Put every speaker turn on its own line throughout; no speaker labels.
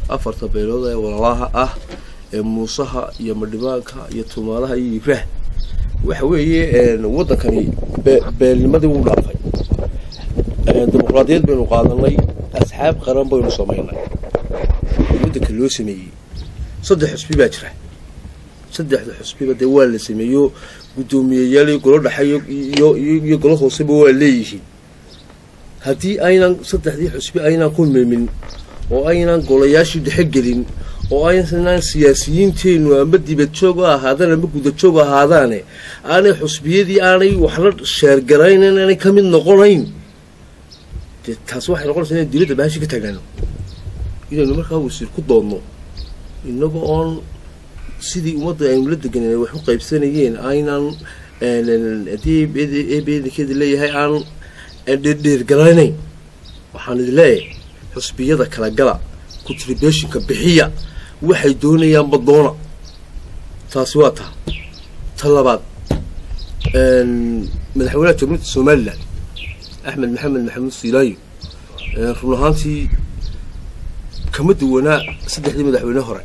afarta beelood ee walaalaha ah ee muusaha iyo madhibaanka iyo tumaalaha iyo ibraah waxa weeye waddankani beelnimadii wuu dhaafay dimuqraadiyad baynu qaadanay asxaab qaran baynu samaynay waddanka loo sameeyey saddex xusbi baa jira saddexda xusbiba dee waa la sameeyo guddoomiyeyaal iyo golo dhexe iyo golo hooseba waa leeyihiin haddii aynan saddexdii xusbi aynan ku milmin oo aynan golayaashii dhexe gelin oo aynan siyaasiyiinteennu amba dibad joog u ahaadaan amba gudajoog ahaadaane aanay xusbiyadii aanay waxla sheergaraynan aanay ka mid noqonayn dee taas waxay noqonaysaa inaan dowladda baashi ka taagaano inaynu markaa wasiir ku doodno innaga oon sidii ummadda aynu la deganeen wax u qaybsanayeen aynan haddii eebeedankeeda leeyahay aan dheerdheergaranayn waxaan idin leeyahay xusbiyada kala gala contributionka bixiya waxay doonayaanba doona taasi waa taa ta labaad madaxweynaha jamhuuriyadda somalilan axmed maxamed maxamuud siilaayo run ahaantii kama duwanaa saddexdii madaxweyne hore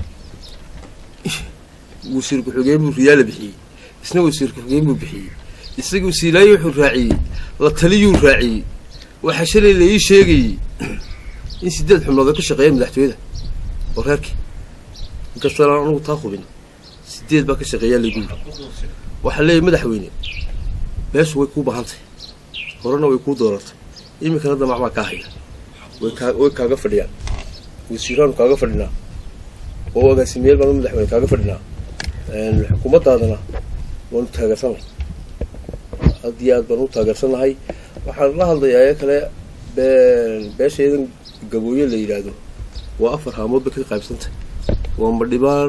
wasiir ku-xigeen buu riyaala bixiyey isna wasiir ku-xigeen buu bixiyey isagu siilaayo wuxuu raaciyey la taliyuu raaciyey waxaa shalay la ii sheegayey in sideed xubnood ay ka shaqeeyeen madaxtooyada oo reerkii inkastana anugu taa hubin sideed baa ka shaqeeyaa lagu yiri waxaa leeyahy madaxweyne beeshu way kuu baahantay horena way kuu dooratay iminkana damac baa kaa haya way kaa way kaaga fadhiyaan wasiiraanu kaaga fadhinaa oo agaasimeyaal baanu madaxweyne kaaga fadhinaa xukuumaddaadana waanu taageersanay aad iyo aad baanu u taageersanahay waxaan la hadlayaa ee kale beeshaedan gabooye la yidhaahdo waa afar haamood bay ka qaybsantay waa madhibaan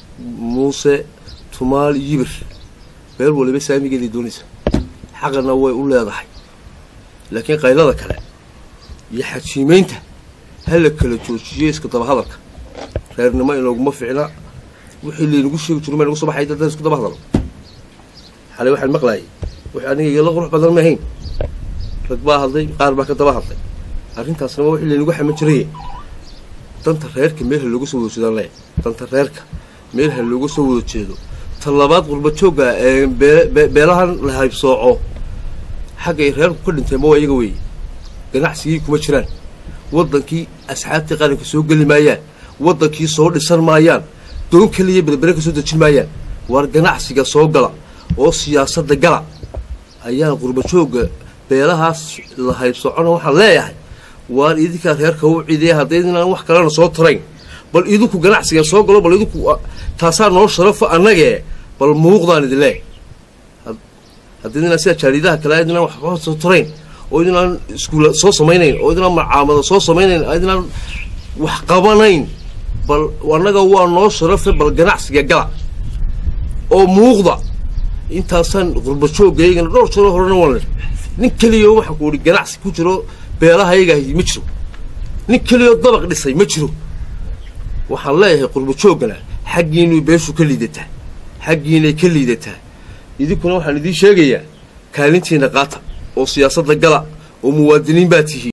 muuse tumaal yibir meel waliba saamigeeday doonaysa xaqana way u leedahay laakiin qaylada kale iyo xajiimeynta ha la kala joojiyo iska daba hadalka reernimo inooguma ficna wixii laynagu sheegi jiro ma nagu soo baxay dadaan isku daba hadal xalay waxaan maqlaayay wix aniga igala qurux badan ma ahayn rag baa hadlay qaar baa ka daba hadlay arrintaasna waa wixii laynagu xaman jiraye danta reerka meel ha looga soo wada jeedaan le danta reerka meel ha looga soo wada jeedo ta labaad qurba joogga ee beelahan la haybsooco xaggay reerku ka dhinteenba waa iyaga weeye ganacsigii kuma jiraan waddankii asxaabtii qaranka soo geli maayaan waddankii soo dhisan maayaan doon keliya berbere ka soo dejin maayaan waar ganacsiga soo gala oo siyaasadda gala ayaa qurba joogga beelahaas la haybsoocona waxaan leeyahay waar idinkaa reerka u cideeya haddaydinaan wax kalena soo tarayn bal idinku ganacsiga soo galo bal idinku taasaa noo sharafo annagee bal muuqdaan idin leeyahay haddaydinaan sida jaariidaha kale idinaan wax soo tarayn oo idinaan iskuula soo samaynayn oo idinaan macaamada soo samaynayn idinaan wax qabanayn bal annaga waa noo sharafe bal ganacsiga gala oo muuqda intaasaan qurba jooggaygana dhowr jaro horena waan leh nin keliyo waxaa ku ihi ganacsi ku jiro beelahaygahi ma jiro nin keliyoo dabaq dhisay ma jiro waxaan leeyahay qurba jooggana xaggiinay beeshu ka liidataa xaggiinay ka liidataa idinkuna waxaan idiin sheegayaa kaalintiina qaata oo siyaasadda gala oo muwaadiniin baa tihiin